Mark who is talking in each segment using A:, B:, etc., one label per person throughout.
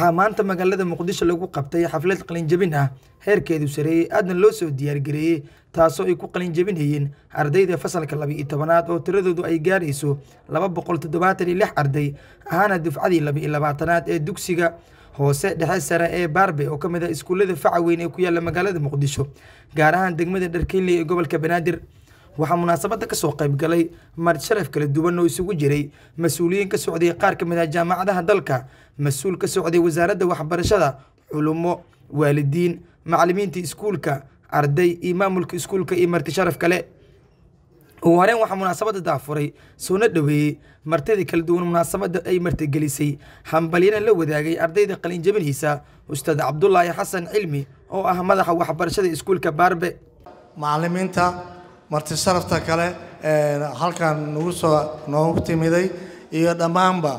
A: waxaa maanta magaalada muqdisho lagu qabtay xaflad qalinjabin ah heerkeedu sareeyey aadna loo soo diyaargareeyey taasoo ay ku qalinjabinayeen ardayda fasalka laba iyo tobanaad oo tiradoodu ay gaarayso laba boqol toddobaatan iyo lix arday ahaana dufcadii laba iyo labaatanaad ee dugsiga hoose dhexe sare ee baarbe oo ka mid ah iskuullada faca weyn ee ku yaalla magaalada muqdisho gaar ahaan degmada dharkeynley ee gobolka banaadir waxaa munaasabadda kasoo qayb galay marti sharaf kala duwan oo isugu jiray mas-uuliyiin ka socday qaar ka mid ah jaamacadaha dalka mas-uul ka socday wasaaradda waxbarashada culummo waalidiin macallimiinta iskuulka arday iyo maamulka iskuulka iyo marti sharaf kale ugu horeen waxaa munaasabadda daafuray soona dhoweeyey martidii kala duwan munaasabadda ay martigelisay hambalyana la wadaagay ardayda qalinjabinaysa ustaad cabdulaahi xasan cilmi oo ah madaxa waxbarashada iskuulka baarbe
B: macallimiinta marti sharafta kale halkan nagu soo noogu timiday iyo dhammaanba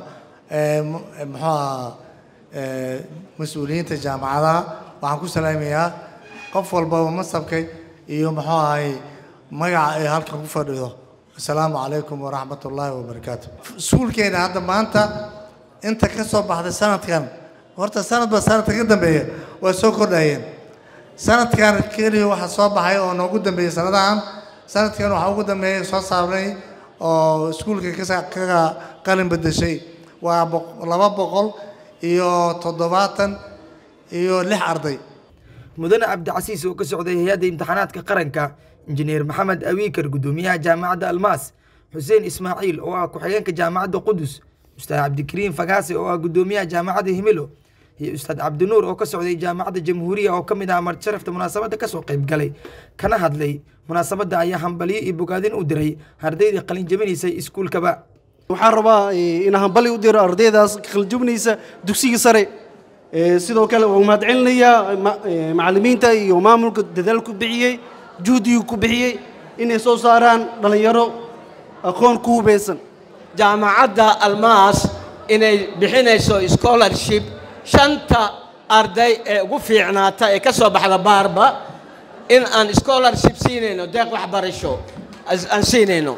B: muxuu ahaa mas-uuliyiinta jaamacadaha waxaan ku salaamayaa qof walbaba masabkay iyo muxuu ahay magaca ay halkan ku fadhido asalaamu calaykum waraxmat ullaahi wabarakaatu iskuulkeena hadda maanta inta ka soo baxday sanadkan horta sanadba sanadka ka dambeeya way soo kordhayeen sanadkan keliya waxaa soo baxay oo noogu dambeeyey sanadahan sanadkan waxaa ugu dambeeyay soo saarnay oo iskuulka kaga qalin bedeshay waa laba boqol iyo toddobaatan iyo lix arday
A: mudane cabdicasiis oo ka socday hay-adda imtixaanaadka qaranka injineer maxamed awiikar guddoomiyaha jaamacadda almaas xuseen ismaaciil oo ah ku-xigeenka jaamacadda qudus ustaad cabdikariim fagaase oo ah guddoomiyaha jaamacadda himilo iyo ustaad cabdinuur oo ka socday jaamacadda jamhuuriya oo ka mid ah marti sharafta munaasabadda kasoo qayb galay kana hadlay munaasabadda ayaa hambalyo iyo bogaadin u diray ardaydii qalin jabinaysay iskuulkaba
C: waxaan rabaa inaan hambali u diro ardaydaas qalinjabinaysa dugsiga sare sidoo kale waa mahadcelinayaa macallimiinta iyo maamulka dadaal ku bixiyey juhdigu ku bixiyey inay soo saaraan dhallinyaro aqoon ku hubeysan
D: jaamacadda almaas inay bixinayso scholarship shanta arday ee ugu fiicnaata ee ka soo baxda baarba in aan scholarship siinayno deeq waxbarasho aan siinayno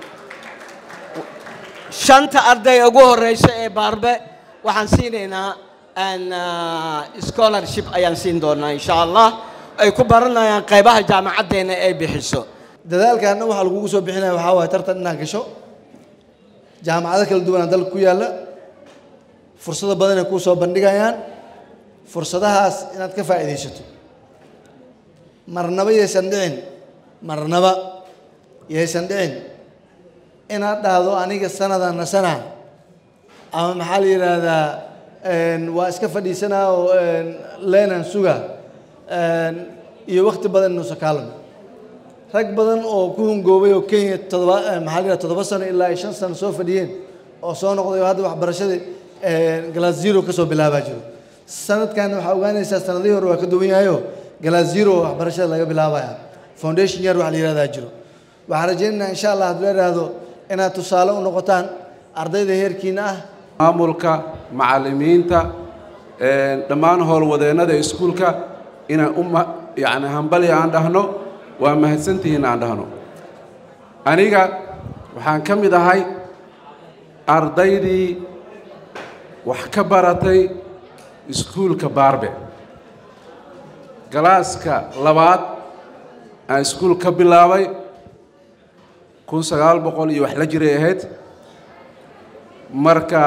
D: shanta arday ugu horeysa ee baarbe waxaan siinaynaa scholarship ayaan siin doonaa insha allah ay ku baranayaan qaybaha jaamacaddeena ay bixiso
E: dadaalkaana waxaa lagugu soo bixinaya waxaa waaye tartan inaad gasho jaamacado kala duwanaa dalka ku yaalla fursado badan ay kuu soo bandhigayaan fursadahaas inaad ka faa'iidaysato marnaba yaysan dhicin marnaba yaysan dhicin inaad dhahdo aniga sanada nasana ama maxaa la yidhaahdaa waa iska fadhiisanaa oo leenan suga iyo wakti badan inuusa kaalamo rag badan oo ku hungoobay oo kenya todoba maxaa la yidhaha toddoba sano ilaa iyo shan sano soo fadhiyeen oo soo noqday oo hadda waxbarashadii glass zero ka soo bilaabaa jiro sanadkan waxaa ogaanaysaa sanadihii hore waa ka duwan yahayo glass zero waxbarashada laga bilaabaya foundation yar wax la yihahdaa jiro waxaan rajaynaynaa insha allah hadduu idhaahdo inaad tusaale u noqotaan ardayda heerkiina ah
F: maamulka macallimiinta dhammaan howlwadeennada iskuulka inaan u yacni hambali aan dhahno waa mahadsantihiin aan dhahno aniga waxaan ka mid ahay ardaydii wax ka baratay iskuulka baarbe galaaska labaad aan iskuul ka bilaabay kun sagaal boqol iyo wax la jiray ahayd marka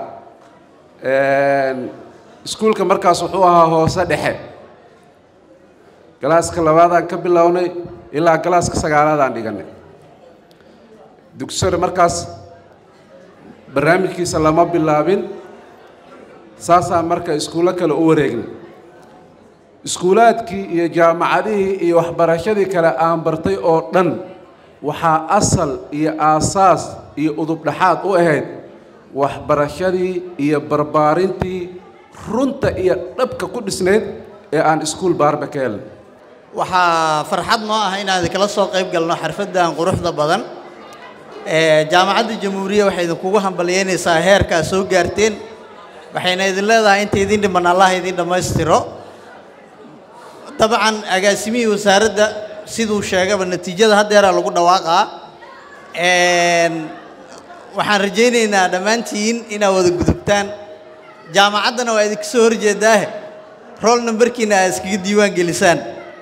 F: iskuulka markaas wuxuu ahaa hoose dhexe galaaska labaadaan ka bilownay ilaa galaaska sagaalaadaan dhiganay dugsore markaas barnaamijkiisa lama bilaabin saasaan marka iskuullo kale u wareegnay iskuulaadkii iyo jaamacadihii iyo waxbarashadii kale aan bartay oo dhan waxaa asal iyo aasaas iyo udubdhaxaad u ahayd waxbarashadii iyo barbaarintii runta iyo dhabka ku dhisnayd ee aan iskuul baarba ka helnay
G: waxaa farxad noo ah inaan idinkala soo qayb galno xarfaddan quruxda badan jaamacadda jamhuuriya waxay idinkugu hambalyeynaysaa heerkaa soo gaarteen waxayna idin leedahay inta idin dhiman allah idin dhammaystiro dabcan agaasimihii wasaaradda siduu sheegaba natiijada haddeeraa lagu dhawaaqaa waxaan rajaynaynaa dhammaantiin inaad wada gudubtaan jaamacaddana waa idinka soo horjeedaahe rool nambarkiina aad iskaga diiwaan gelisaan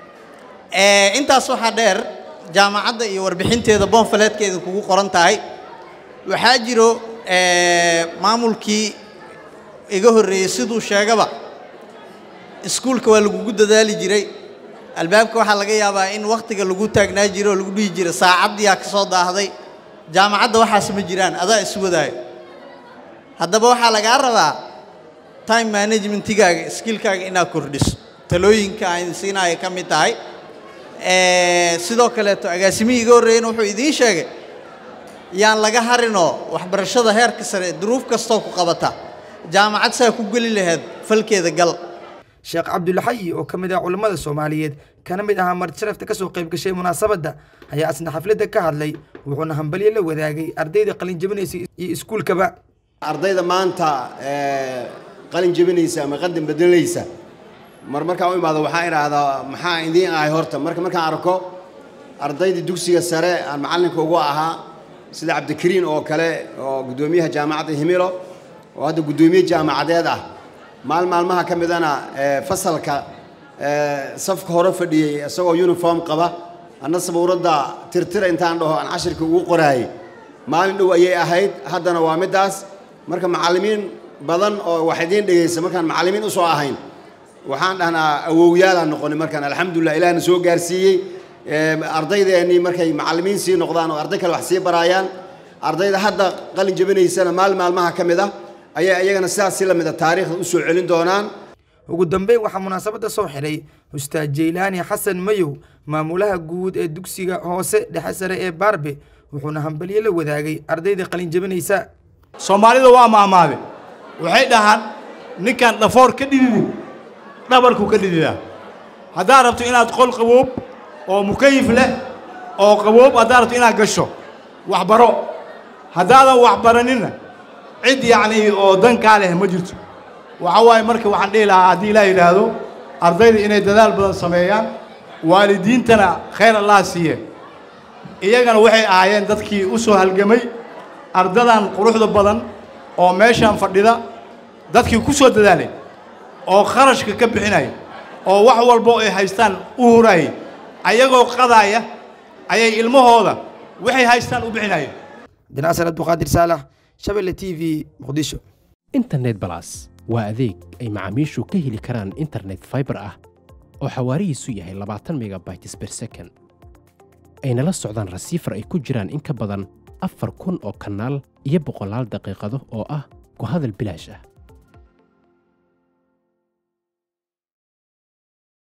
G: Eh, intaas waxaa dheer jaamacadda iyo warbixinteeda boonfaleedka idinkugu qoran tahay waxaa jiro eh, maamulkii iga horreeyey siduu sheegaba iskuulka waa lagugu dadaali jiray albaabka waxaa laga yaabaa in wakhtiga lagu taagnaa jiro oo lagu dhihi jiray saacaddiyaa ka soo daahday jaamacadda waxaas ma jiraan adaa isu wadaayo haddaba waxaa lagaa rabaa time managementigaaga skillkaaga inaad kordhiso talooyinka aan siinaya ka mid tahay Eh, sidoo kaleeto agaasimihii iga horreeyena wuxuu idiin sheegay yaan laga harinoo waxbarashada heerka sare duruuf kastoo ku qabata jaamacad saa ku geli lahayd falkeeda gal
A: sheekh cabdulaxayi oo ka mid ah culammada soomaaliyeed kana mid ahaa marti sharafta ka soo qayb gashay munaasabadda ayaa isna xafladda ka hadlay wuxuuna hambalyo la wadaagay ardayda qalin jabinaysa iyo iskuulkaba
H: ardayda maanta ee, qalin jebinaysa ama qadan bedelaysa mar markaan u imaado waxaan idhaahdaa maxaa idiin ahay horta marka markaan arko ardayda dugsiga sare aan macallinka ugu ahaa sida cabdikariin oo kale oo guddoomiyaha jaamacadda himilo oo hadda guddoomiye jaamacadeed ah maal maalmaha ka midana ee, fasalka ee, safka hore fadhiyey isagoo uniform qaba anna sabuuradda tirtira intaan dhaho aan cashirka ugu qoraayey maalin dhow ayay ahayd haddana waa middaas marka macallimiin badan oo wax idiin dhegaysa markaan macallimiin usoo ahayn waxaan dhahnaa awowyaalaan noqonay markaan alxamdulilah ilaahna soo gaarsiiyey Ee, ardaydeenii markay macallimiin sii noqdaan oo arday kale wax sii baraayaan ardayda hadda qalin jebinaysana maalin maalmaha ka mid ah ayay iyagana sidaas si lamid a taariikhda u soo celin doonaan
A: ugu dambeyn waxaa munaasabadda soo xidhay ustaad jeylaani xasan mayow maamulaha guud ee dugsiga hoose dhexe sare ee baarbe wuxuuna hambalyo la wadaagay ardayda qalin jabinaysa
I: soomaalida waa maamaade waxay dhahaan ninkaan dhafoor ka dhididin dhabarku ka dhididaa haddaad rabto inaad qol qaboob oo mukayif leh oo qaboob haddaad rabto inaad gasho waxbaro haddaadan waxbaraninna cid yacnii oo dankaa leh ma jirto waxa waaye marka waxaan dhihi lahaa haddii ilaah yidhaahdo ardayda inay dadaal badan sameeyaan waalidiintana khayr allah siiye iyagana waxay ahaayeen dadkii u soo halgamay ardadan quruxda badan oo meeshaan fadhida dadkii ku soo dadaalay oo kharashka ka bixinaya oo wax walbo ay haystaan u hurayay ayagoo qadaaya ayay ilmahooda waxay haystaan u bixinayeen
A: dinaasar abduqaadir saalax shabelle t v muqdisho
J: internet balas waa adeeg ay macaamiishu ka heli karaan internet fiber ah oo xawaarihiisu yahay labaatan megabytes per second ayna la socdaan rasiifar ay ku jiraan in ka badan afar kun oo kanaal iyo boqolaal daqiiqado oo ah ku hadal bilaash ah